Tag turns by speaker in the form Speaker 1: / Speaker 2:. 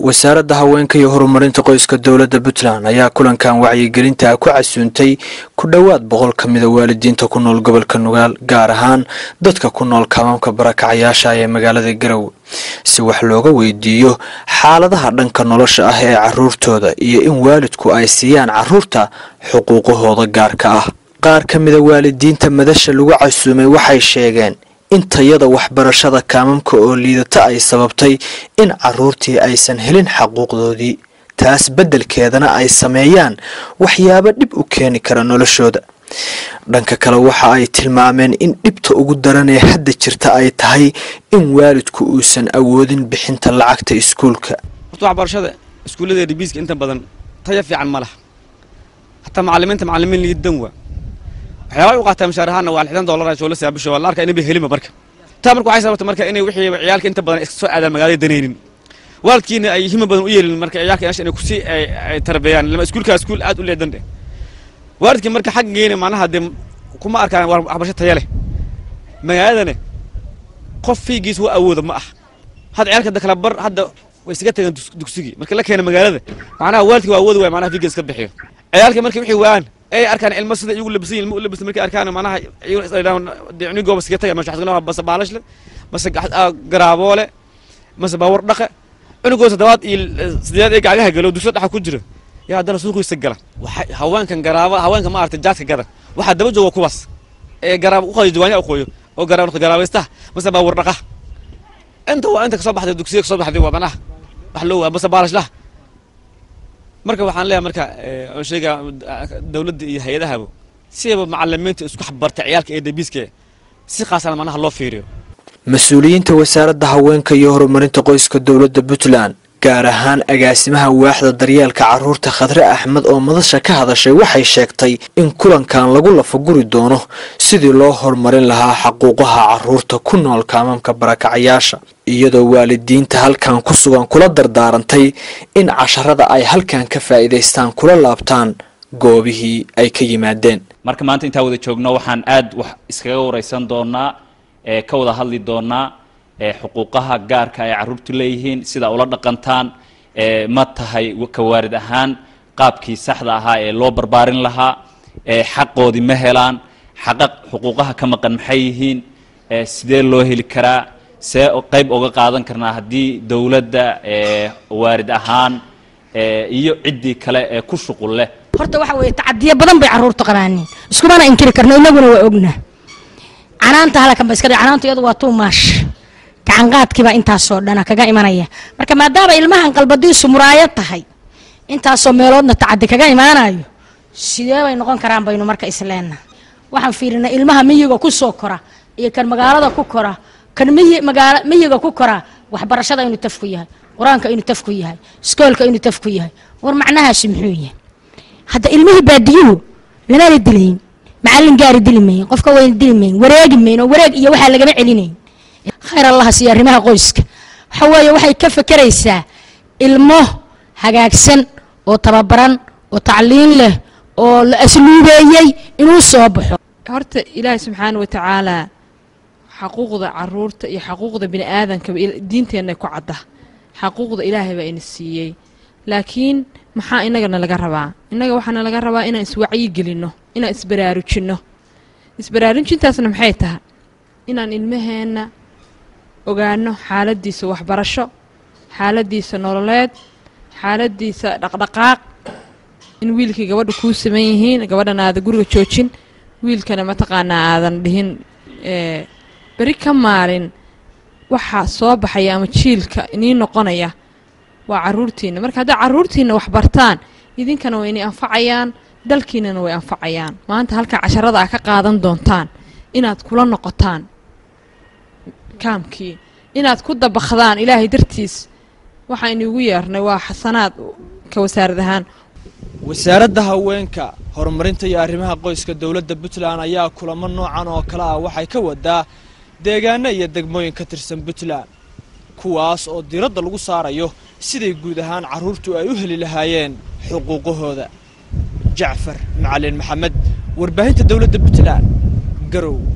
Speaker 1: wasaaradda haweenka iyo horumarinta qoyska dowladda puntland ayaa kulankan wacyigelinta ku casuuntay ku dhowaad boqol ka mida waalidiinta ku nool gobolka nugaal gaar ahaan dadka ku nool kaamaamka barakacayaasha ee magaalada garowe si wax looga weydiiyo xaaladaha dhanka nolosha ah ee caruurtooda iyo in waalidku ay siiyaan caruurta xuquuqahooda gaarka ah qaar ka mida waalidiinta madasha lagu casuumay waxay sheegeen in tayada waxbarashada kaamamka oo liidata ay sababtay in caruurtii aysan helin xaquuqdoodii taas beddelkeedana ay sameeyaan waxyaabo dhib u keeni kara noloshooda dhanka kale waxa ay tilmaameen in dhibta ugu daran ee hadda jirta ay tahay in waalidku uusan awoodin bixinta lacagta iskuulka
Speaker 2: horta waxbarashada iskuullada dhibiiska inta badan taya fiican ma laha hataa macalimiinta macalimiin liidan waa waxyaabaa u qaataa mishaar ahaana waa lixdan doolar oo la saabisho waa la arkaa inay helima marka taa marka waxay sababtay marka inay wixii ciyaalka inta badan iska soo aadaan magaalada danaynin waalidkiina ay hima badan u yeelin marka ciyaalka inay kusii ay tarbeeyaan lama iskuulkaa iskuul aad u leedan dheh waalidkii marka xaggeena macnaha dee kuma arkaan waxbarasho taya leh magaaladana qof fiigiis waa awooda ma ah hadda ciyaalka da kala bar hadda way isaga tageen dugsigii marka la keena magaalada macnaha waalidkii waa awoodi waay macnaha fiigiis iska bixiyo ciyaalka marka wixii waaan ay arkaan ilmo sida iyagu labisan ilmo u labisan markay arkaan macnaha iyaguna gooba iskaga tagay masha xasgana base baalashle mase garaaboole mase baawar dhaqe cunugoo toddobaad iyo sideed ee gacgaha galo dugsiyo dhaxa ku jira yaa haddana suuqiisa gala waxay haweenkan garaaba haweenka maaragtay jaadka gada waxaa daba jooga kuwaas ee garaab uqayo jawaanya uqooyo oo garaab noqdo garaabaystaha mase baawar dhaqa inta waa inta kasoo baxday dugsiya kasoo baxday wadanaha wax loo waa mase baalashlaha marka waxaan leeyahay marka oo sheega dawladda iyo hay-adahaba sidaba macalimiinta isku xabarta ciyaalka ee dabiiska si khaasana macnaha loo fiiriyo
Speaker 1: mas-uuliyiinta wasaaradda haweenka iyo horumarinta qoyska dowladda puntland gaar ahaan agaasimaha waaxda daryeelka caruurta khadre axmed oo madasha ka hadashay waxay sheegtay in kulankan lagu lafaguri doono sidii loo horumarin lahaa xaquuqaha caruurta ku nool kaamamka barakacayaasha iyadoo waalidiinta halkan ku sugan kula dardaarantay in casharada ay halkan ka faa'iidaystaan kula laabtaan goobihii ay ka yimaadeen
Speaker 3: marka maanta intaa wada joogno waxaan aad wax iskaga waraysan doonaa ee ka wada hadli doonaa xuquuqaha gaarka ay caruurtu leeyihiin sida ula dhaqantaan ma tahay ka waarid ahaan qaabkii saxda ahaa ee loo barbaarin lahaa xaqoodii ma helaan xaqa xuquuqaha ka maqan maxay yihiin sidee loo heli karaa see qayb oga qaadan karnaa haddii dowladda waarid ahaan iyo ciddii kale ee ku shuqul leh
Speaker 4: horta waxa weeye tacadiyo badan bay carruurta qabaaniin iskumana inkiri karno inaguna waa ognaa canaanta halakan ba iska dhe canaanta iyadu waa tuumaash gacanqaadkiibaa intaasoo dhana kaga imanaya marka maadaama ilmahan qalbadiisu muraayad tahay intaasoo meeloodna tacadi kaga imaanayo sidee bay noqon karaan baynu marka isleenna waxaan fiirinay ilmaha miyiga ku soo kora iyo kan magaalada ku kora kan miyiga ku kora waxbarashada inuu taf ku yahay qur-aanka inuu taf ku yahay iskoolka inuu taf ku yahay war macnahaasi muxuu yahay hadda ilmihii baadiyuhu lamaana dilayn macallin gaari dili mayn qofka wayna dili mayn wareegi mayn oo wareeg iyo waxaa lagama celinayn khayr allaha siiya arrimaha qoyska waxa weeye waxay ka fekeraysaa ilmo hagaagsan oo tababaran oo tacliin leh oo la asluubeeyey inuu soo baxo
Speaker 5: horta ilaahay subxaana wa tacaalaa xaquuqda caruurta iyo xaquuqda bini aadankaba diinteenna ku cadda xaquuqda ilaahay baa ina siiyey laakiin maxaa inagana laga rabaa innaga waxaana laga rabaa inaan iswacyi gelinno inaan isbaraarujinno isbaraarujintaasna maxay tahay inaan ilmaheenna ogaano xaaladiisa waxbarasho xaaladiisa nololeed xaaladiisa dhaqdhaqaaq in wiilkii gabadha kuu saman yihiin gabadhan aada guriga joojin wiilkana mataqaanaa aadan dhihin beri ka maalin waxaa soo baxaya ama jiilka inii noqonaya waa caruurtiina marka hadday caruurtiina wax bartaan idinkana way inay anfacayaan dalkiinana way anfacayaan maanta halkaa casharada aa ka qaadan doontaan inaad kula noqotaan kaamkii inaad ku dabakdaan ilaahay dartiis waxaa inuugu yeernay waa xasanaad ka wasaarad ahaan
Speaker 1: wasaaradda haweenka horumarinta iyo arrimaha qoyska dowladda puntland ayaa kulamo noocan oo kale ah waxay ka wadaa deegaano iyo degmooyin ka tirsan puntland kuwaas oo diiradda lagu saarayo siday guud ahaan carruurtu ay u heli lahaayeen xuquuqahooda jacfar macalin maxamed warbaahinta dowladda puntland garow